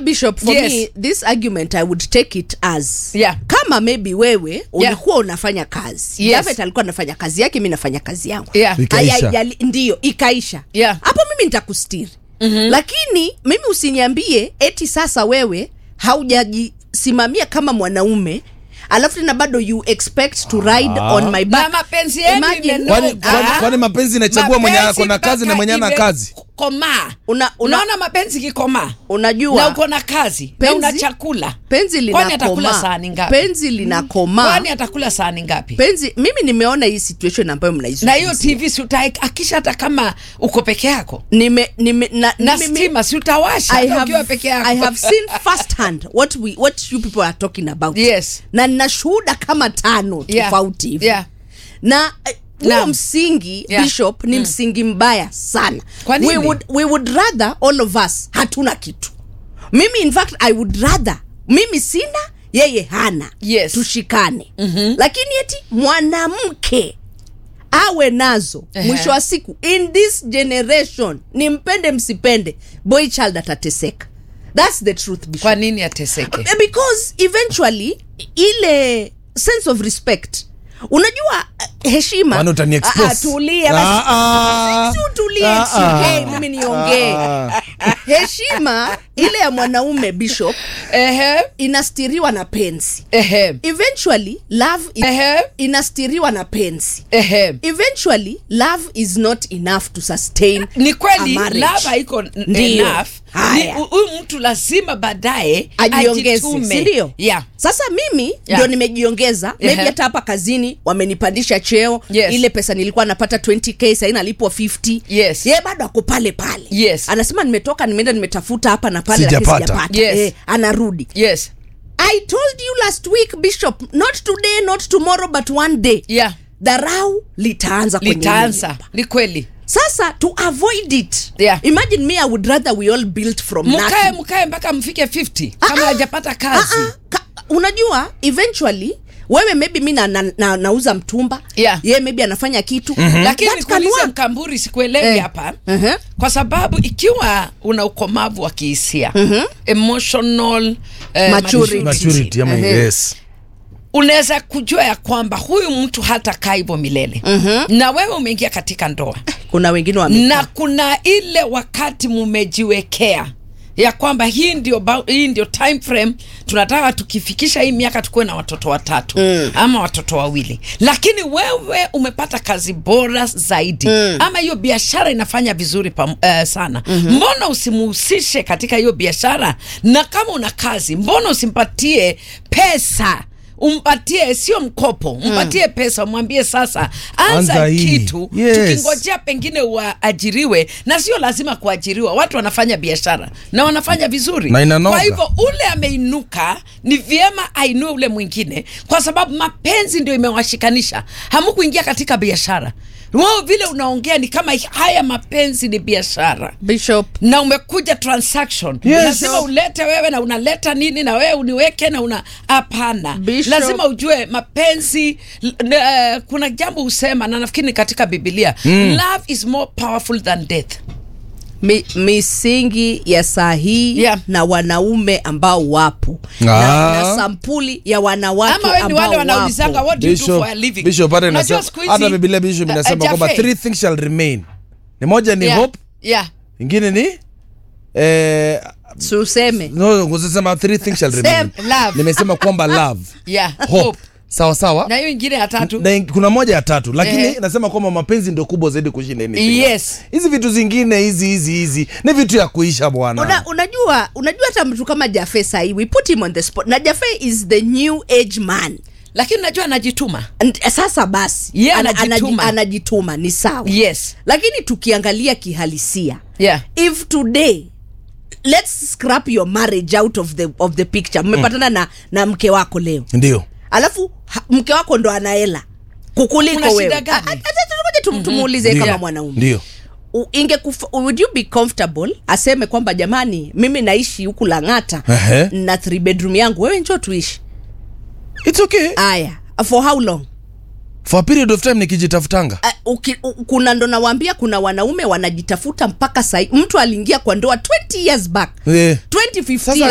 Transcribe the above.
bishop for Yes. me this argument i would take it as Yeah. kama maybe wewe ulikuwa unafanya kazi Yes. Javeth alikuwa anafanya kazi yake mi nafanya kazi yangu Yeah. Ikaisha. Aya- yali- ndiyo ikaisha Yeah. hapo mimi nitakustiri mm-hmm. lakini mimi usiniambie eti sasa wewe haujajisimamia kama mwanaume alafu tena bado you expect to ride on my back na mapenzi yenu Imagine- imeno- Kwani- kwani- Ah. kwani mapenzi inachagua mwenye Mapenzi ako na kazi na mpaka mwenye ana ime- kazi? komaa Una- una- unaona mapenzi kikomaa unajua na uko na kazi na Penzi- una chakula penzi kwani atakula linakomaa sahani ngapi penzi linakomaa kwani atakula sahani ngapi penzi mimi nimeona hii situation ambayo na mnaizungumzia hiyo tv si utaakisha hata kama uko peke yako nime, nime, na, na mimi- stima si utawasha I hata ukiwa have, peke yako I have seen firsthand what we what you people are talking about Yes. na nina shuhuda kama tano Yeah. tofauti hivi Yeah. na eh, huo Naam. msingi Yeah. bishop ni msingi mbaya sana Kwa nini? we would, we would rather all of us hatuna kitu mimi in fact i would rather mimi sina yeye hana Yes. tushikane mm-hmm. lakini eti mwanamke awe nazo Ehe. mwisho wa siku in this generation nimpende msipende boy child atateseka thats the truth Bishop. kwa nini ateseke because eventually ile sense of respect unajua eh, heshima Kwani utani Ah, expose? ah, tulia basi. Ah, ah. Si utulie, Ah, si ah. ongee, mimi niongee Ah. heshima ile ya mwanaume bishop ehe inastiriwa na penzi ehe eventually love is, Ehe. inastiriwa na penzi ehe eventually love is not enough to sustain ni kweli a marriage. lava iko n- Ndiyo. enough Haya. Ni- hu- huyu mtu lazima baadaye ajiongeze ajitume. sindio yeah. sasa mimi Yeah. ndio nimejiongeza maybe Ehe. hata hapa kazini wamenipandisha cheo Yes. ile pesa nilikuwa napata 20k sahii nalipwa 50 Yes. ye bado ako pale pale Yes. anasema nimetoka nimeenda nimetafuta hapa na pale Sijapata. lakini sijapata Yes. eh, anarudi yes i told you last week bishop not today not tomorrow but one day yeah dharau litaanza kwenye litaanza nyumba. ni kweli sasa to avoid it Yeah. imagine me i would rather we all build from mkae nothing. mkae mpaka mfike 50 Ah, kama ah. hajapata kazi Ah, ah, ka, unajua eventually wewe maybe mi na, na, na, nauza mtumba Yeah. ye maybe anafanya kitu lakini That can nikuulize work. mkamburi sikuelewi Eh. hapa Mhm. kwa sababu ikiwa una ukomavu wa kihisia emotional eh, Maturity. Maturity, ama Ehe. yes. unaweza kujua ya kwamba huyu mtu hata kaa hivyo milele na wewe umeingia katika ndoa kuna wengine wame na kuna ile wakati mumejiwekea ya kwamba hii ndio, bau- hii ndio time frame tunataka tukifikisha hii miaka tukuwe na watoto watatu mm. ama watoto wawili lakini wewe umepata kazi bora zaidi mm. ama hiyo biashara inafanya vizuri pa, uh, sana mm-hmm. mbona usimuhusishe katika hiyo biashara na kama una kazi mbona usimpatie pesa umpatie sio mkopo mpatie pesa umwambie sasa anza, Anza hii. kitu Yes. tukingojea pengine waajiriwe na sio lazima kuajiriwa watu wanafanya biashara na wanafanya vizuri Na inanoga. kwa hivyo ule ameinuka ni vyema ainue ule mwingine kwa sababu mapenzi ndio imewashikanisha hamukuingia katika biashara wao vile unaongea ni kama haya mapenzi ni biashara bishop na umekuja transaction Yes. lazima ulete wewe na unaleta nini na wewe uniweke na una hapana Bishop. lazima ujue mapenzi l- n- eh, kuna jambo husema na nafikiri ni katika bibilia mm. love is more powerful than death mi, misingi ya saa hii Yeah. na wanaume ambao wapo Ah. na, na sampuli ya wanawake ama wewe ni ambao wale wanaulizanga wapo what do you do Bishop- for a living Bishop hata Unajua inasema- siku hizi, hata Biblia Bishop eh, inasema eh, kwamba Jaffe, three things shall remain ni moja ni yeah, hope yeah. ingine ni eh, tuseme no kusema three things shall remain Same. Love. nimesema kwamba love Yeah, hope, hope. sawa sawa na hiyo ingine ya tatu na in- kuna moja ya tatu lakini Ehe. nasema kwamba mapenzi ndio kubwa zaidi kushinda anything Yes. else. hizi vitu zingine hizi hizi hizi ni vitu ya kuisha bwana Una, unajua unajua hata mtu kama jafe sahii we put him on the spot na jafe is the new age man lakini najua anajituma And, sasa basi Yeye ana- anajituma. anaji- anajituma ni sawa yes lakini tukiangalia kihalisia yeah if today let's scrap your marriage out of the, of the picture mmepatana na, na mke wako leo ndio alafu ha, mke wako ndo anaela kukuliko Kuna shida wewe gani? A- a- acha tumoja tum- tumuulize Ndio. kama mwanaume ndio U- inge would you be comfortable aseme kwamba jamani mimi naishi huku lang'ata Ehe. na three bedroom yangu wewe njo tuishi it's okay aya for how long for a period of time nikijitafutanga Uh, uki, u, kuna ndo nawaambia kuna wanaume wanajitafuta mpaka sai mtu aliingia kwa ndoa 20 years back Eh. 2015 Sasa